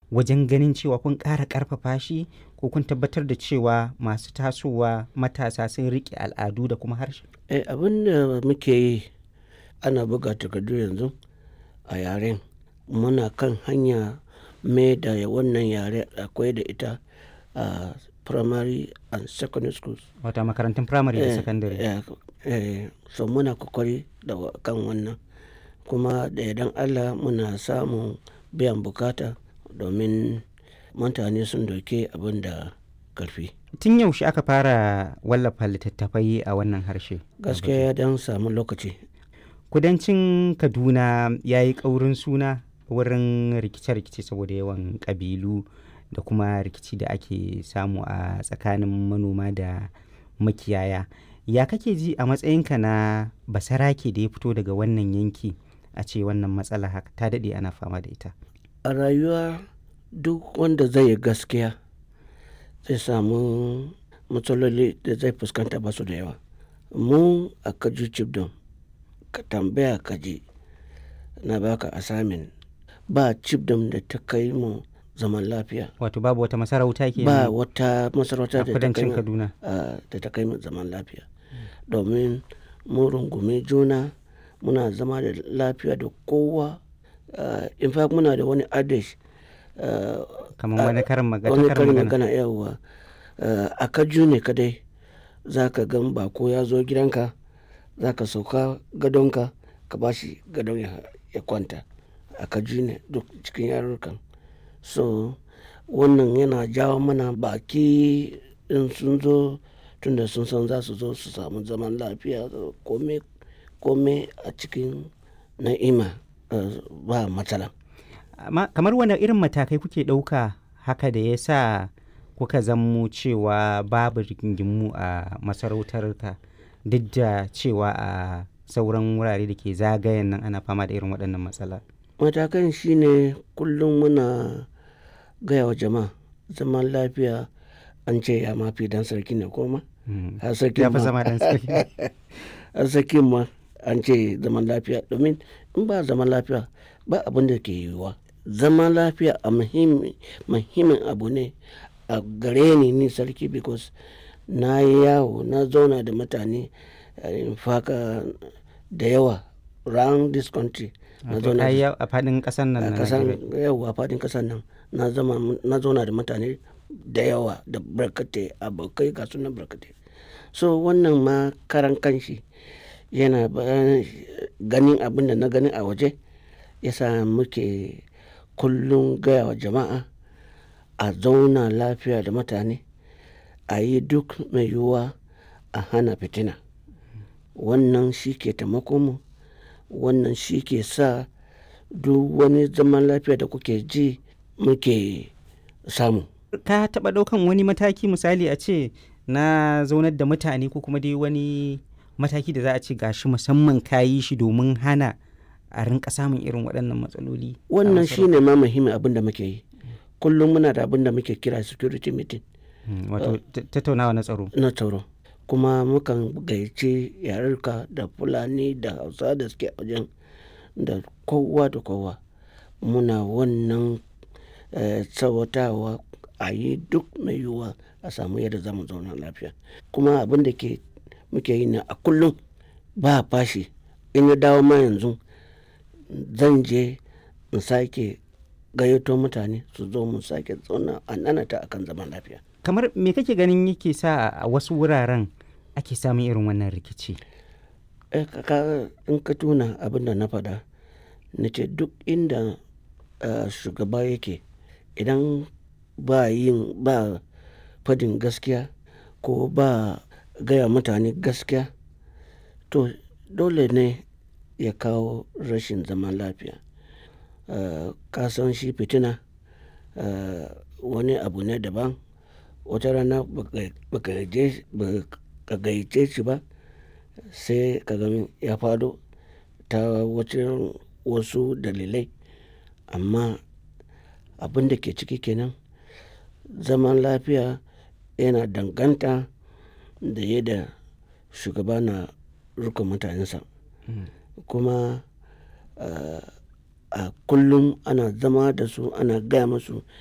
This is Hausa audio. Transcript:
wajen ganin cewa kun ƙara ƙarfafa shi ko kun tabbatar da cewa masu tasowa matasa sun riƙe al'adu da kuma harshe? Eh, abin da muke yi ana buga takardu yanzu a yaren muna kan hanya mai da wannan yare akwai da ita a primary and secondary schools Wata makarantun firamare da Eh, sakandare. eh, eh, so muna kokari da wa- kan wannan kuma da idan allah muna samun biyan bukata domin mutane sun doke abin da karfi Tun yaushe aka fara wallafa littattafai a wannan harshe? gaskiya ya dan samu lokaci Kudancin Kaduna ya yi ƙaurin suna wurin rikice-rikice saboda yawan ƙabilu da kuma rikici da ake samu a tsakanin manoma da makiyaya. Ya kake ji a matsayinka na basarake da ya fito daga wannan yanki a ce wannan matsala haka ta daɗe ana fama da ita? a rayuwa duk wanda zai yi gaskiya zai samu matsaloli da zai fuskanta ba su da yawa mu a kaju chibdom ka tambaya ka ji na baka assignment ba chibdom da ta kai mu zaman lafiya Wato babu wata masarauta ke ba wata masarauta a da ta kai kudancin mu Kaduna. a- da ta kai mu zaman lafiya domin mun rungumi juna muna zama da lafiya da kowa Uh, in fact muna da wani adage uh, Kamar wani karin magana. wani karin karin magana. magana yawa uh, a kaju ne kadai za ka gan bako ya zo gidanka za ka sauka gadonka ka ba shi gadon ya, ya kwanta a kaju ne duk cikin yarurrukan so wannan yana jawo mana baki in sun zo tunda sun san za su zo su samu zaman lafiya kome kome a cikin na'ima uh, ba matsala Amma kamar wani irin matakai kuke ɗauka haka da ya sa kuka zammo cewa babu rigingimu a masarautarka duk da cewa a sauran wurare da ke zagayen nan ana fama da irin waɗannan matsala. matakan shine kullum muna gaya wa jama'a zaman lafiya an ce ya mafi dan sarki ne koma Mm. har sarki Ya fi ma zama ɗan sarki. har sarki ma an ce zaman lafiya domin in ba zaman lafiya ba abin da ke yiwuwa zaman lafiya a muhimmi- muhimmin abu ne a gare ni ni sarki because na yi yawo na zauna da mutane eh, in faka da yawa round this country na Wato zauna da ai yau a faɗin ƙasar nan a na kasan Najeriya. yau a fadin kasan nan na zama na zauna da mutane da yawa da barkatai abokai ga sunan barkatai so wannan ma karan kanshi yana bayan ganin abin da na gani a waje yasa muke kullum gaya wa jama'a a zauna lafiya da mutane a yi duk mai yiwuwa a hana fitina wannan shi ke taimako mu wannan shi ke sa duk wani zaman lafiya da kuke ji muke samu Ka taɓa ɗaukan wani mataki misali a ce na zaunar da mutane ko kuma dai wani mataki da za a ce gashi musamman ka yi shi domin hana a rinka samun irin waɗannan matsaloli. a wannan masarautar? shi ne ma muhimmin abin da muke yi kullum muna da abin da muke kira security meeting Mm, Wato ta- tattaunawa na tsaro. na tsaro kuma mukan gayyace yarurka da fulani da hausa da suke a wajen da kowa da kowa muna wannan eh, tsawatawa a yi duk mai yiwuwa a samu yadda za mu zauna lafiya kuma abin da ke muke yi na a kullum ba fashi in ya dawo ma yanzu zan je in sake gayyato mutane su zo mu sake zauna a nanata akan zaman lafiya Kamar me kake ganin yake sa a wasu wuraren ake samun irin wannan rikici? Eh, ka- ka- in ka tuna abin da na faɗa na ce duk inda eh, shugaba yake idan ba yin ba fadin gaskiya ko ba gaya mutane gaskiya to dole ne ya kawo rashin zaman lafiya Eh, ka san shi fitina eh, wani abu ne daban wata rana baka baka je- baka gayyace shi ba sai ka gani ya fado ta wacin wasu dalilai amma abin da ke ciki kenan zaman lafiya yana danganta da yadda shugaba na rika mutanensa kuma uh, a kullum ana zama da su ana gaya musu